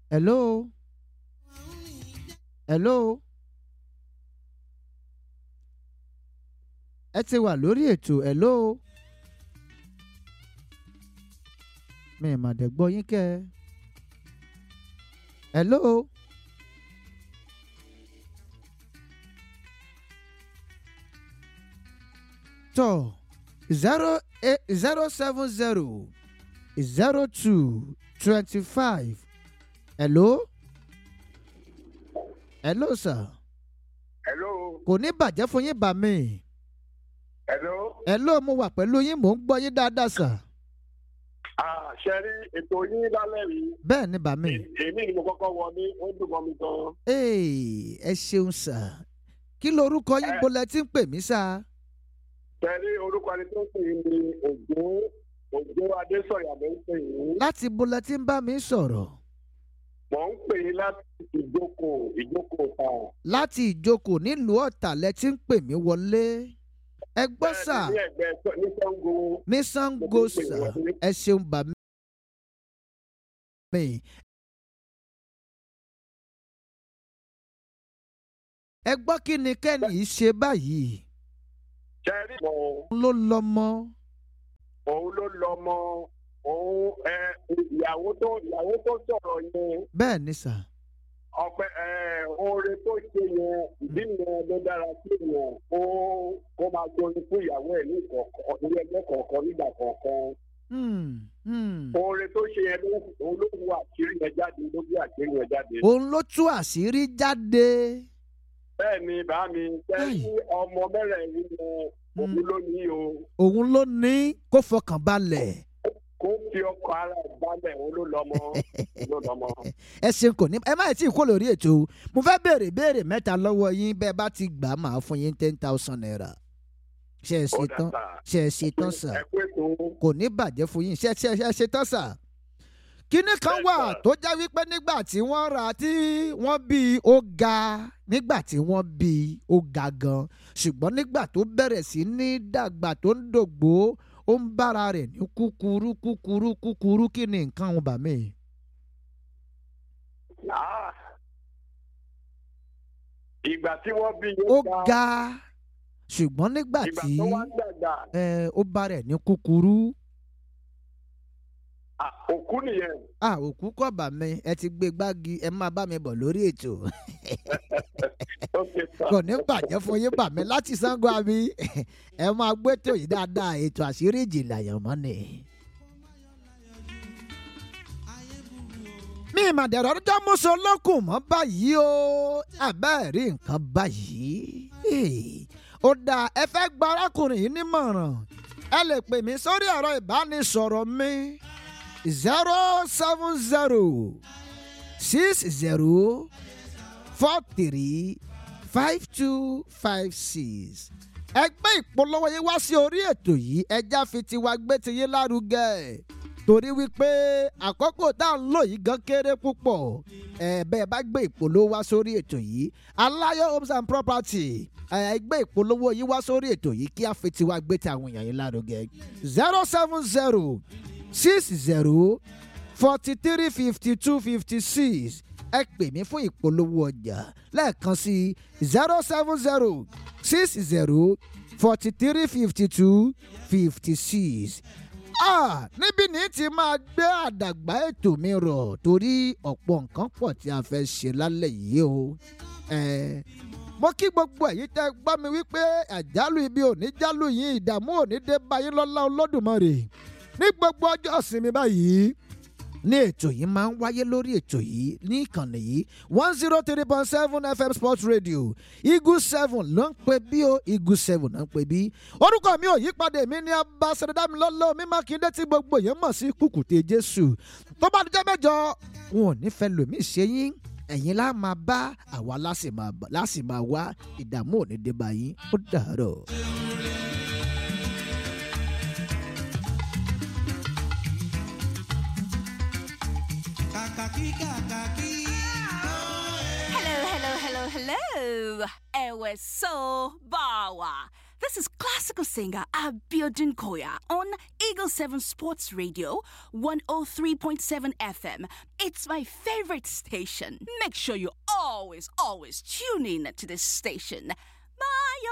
hello hello ẹ ti wà lórí ètò hello mi mà dẹ̀ gbọ́ yín kẹ́ ẹ hello tọ́ zero eight zero seven zero zero two twenty five hello hello sir hello kò ní bàjẹ́ fún yín bà mí hello hello mo wà pẹ̀lú yín mò ń gbọ́ yín dáadáa sir ah ṣe rí ètò yín lálẹ́ yìí bẹ́ẹ̀ ni bà mí èmi ni mo kọ́kọ́ wọlé ó dùn mọ́ mi gan. Hey, ẹ ṣeun sir kí lorúkọ yín Eh. bolẹ̀ tí ń pè mí sá ṣe rí orúkọ ẹni tó ń pè yín ní òjò òjò adésọ̀yà ló ń pè yín. láti bolẹ̀ tí ń bá mi sọ̀rọ̀ mò ń pè yín láti ìjókòó ìjókòó ta. láti ìjókòó nílùú ọ̀tà lẹ tí ń pè mí wọlé ẹ gbọ́ sà ní ẹgbẹ́ Ṣ- ní sango. ní sango Mo ti ń pè sà wọlé. ẹ ṣeun bà mí. ẹ gbọ́ kí ni kẹ́ni yìí ṣe báyìí ṣe rí mọ ló lọ́mọ òun ló lọ mọ òun ẹ ìyàwó tó ìyàwó tó sọ̀rọ̀ yẹn bẹ́ẹ̀ ni sà ọpẹ ẹ oore tó ṣe yẹn ìdí yẹn ló dára sí yẹn kó kó máa tóni fún ìyàwó ẹ ní kọ̀ọ̀kan ní ẹgbẹ́ kọ̀ọ̀kan nígbà kọ̀ọ̀kan Hmm, hmm. oore tó ṣe yẹn ló òun ló wu àṣírí yẹn jáde ló gbé àṣírí yẹn jáde. òun ló tú àṣírí jáde bẹ́ẹ̀ ni bá mi fẹ́ Ai. sí ọmọ mẹ́rẹ̀ẹ̀rin yẹn òun ló ní o òun ló ní kó fọkàn balẹ̀ kó fi ọkọ̀ ara ẹ̀ balẹ̀ òun ló lọ́mọ òun ló lọ́mọ. ẹ ṣeun kò ní ẹ má tí ì kó lórí ètò o. mo fẹ́ béèrè béèrè mẹ́ta lọ́wọ́ yín bẹ́ẹ̀ bá ti gbà á máa fún yín ten thousand naira ṣe é ṣe Ó tán dàgbà. ṣe é ṣe tán sà ẹ pé tó kò ní bàjẹ́ fún yín ṣe ṣe ṣe ṣe tán sà. kínní kan Bẹ́ẹ̀ wà sà. tó já wípé nígbà tí wọ́n rà tí wọ́n bí i ó ga nígbà tí wọ́n bí i ó ga gan ṣùgbọ́n nígbà tó bẹ̀rẹ̀ sí ní dàgbà tó ń dògbò ó ń bára rẹ̀ ní kúkúrú kúkúrú kúkúrú kí ni nǹkan ọ̀hún bà mí. Ah. ìgbà tí wọ́n bí ó yóò ga ṣùgbọ́n nígbà ìgbà tí tó wá ń dàgbà ẹ, ó bá rẹ̀ ní kúkúrú ah, òkú nìyẹn à òkú kọ̀ bà mí ẹ ti gbé gbági ẹ máa bá mi bọ̀ lórí ètò ó ṣe tán. kò ní bàjẹ́ fún yín bà mí láti Ṣàngó àbí ẹ máa gbé tó yìí dáadáa ètò àṣírí ìjìnlẹ̀ àyànmọ́ ni. mi ìmàdẹ̀rọ̀ ọjọ́ mọ́sọ lọ́kùn mọ́ báyìí o àbẹ́ẹ̀ rí nǹkan báyìí. Hey, ó dáa ẹ fẹ́ gba arákùnrin yìí nímọ̀ràn ẹ lè pè mí sórí ẹ̀rọ ìbánisọ̀rọ̀ mi zero seven zero six zero four three five two five six. ẹgbẹ́ ìpolówó yín wá sí orí ètò yìí ẹja fi tiwa gbé tiyín lárugẹ torí wípé àkókò tá à ń lò yìí gan kéré púpọ̀ ẹ bẹ́ẹ̀ bá gbé ìpolówó wá sórí ètò yìí aláyọ̀ homes and property ẹ ẹgbẹ́ ìpolówó yìí wá sórí ètò yìí kí a fi tiwa gbé ti àwọn èèyàn yín lárugẹ zero seven zero six zero forty three fifty two fifty six ẹ pè mí fún ìpolówó ọjà lẹ́ẹ̀kan sí zero seven zero six zero forty three fifty two fifty six. Ah, níbi ní ti máa gbé àdàgbà ètò mi rọ̀ torí ọ̀pọ̀ nǹkan pọ̀ tí a fẹ́ ṣe lálẹ́ yìí o. Eh, mo kí gbogbo ẹ̀yin tẹ́ gbọ́ mi wípé àjálù ibi ò ní jálù yín ìdààmú ò ní dé báyìí lọ́lá olódùmarè ní gbogbo ọjọ́ ìsinmi báyìí ní ètò yìí máa ń wáyé lórí ètò yìí ní ìkànnì yìí one zero three point seven fm sports radio eagle seven ló ń pè bí o eagle seven ló ń pè bí. orúkọ mi ò yí padà èmi ní abasirida mi lọ́lọ́ mi mákindé tí gbogbo èèyàn mọ̀ sí kùkùté jésù tó bá dijọ́ mẹ́jọ wọn ò ní fẹ́ lòmí ṣe yín ẹ̀yin lá máa bá àwa lásì máa bá- lásì máa wá ìdààmú ò ní dé bá yín ó dàárọ̀. kàkàkí kàkàkí. Hello, hello, hello, hello. Ewe so bawa. This is classical singer Abiodun Koya on Eagle 7 Sports Radio 103.7 FM. It's my favorite station. Make sure you always, always tune in to this station.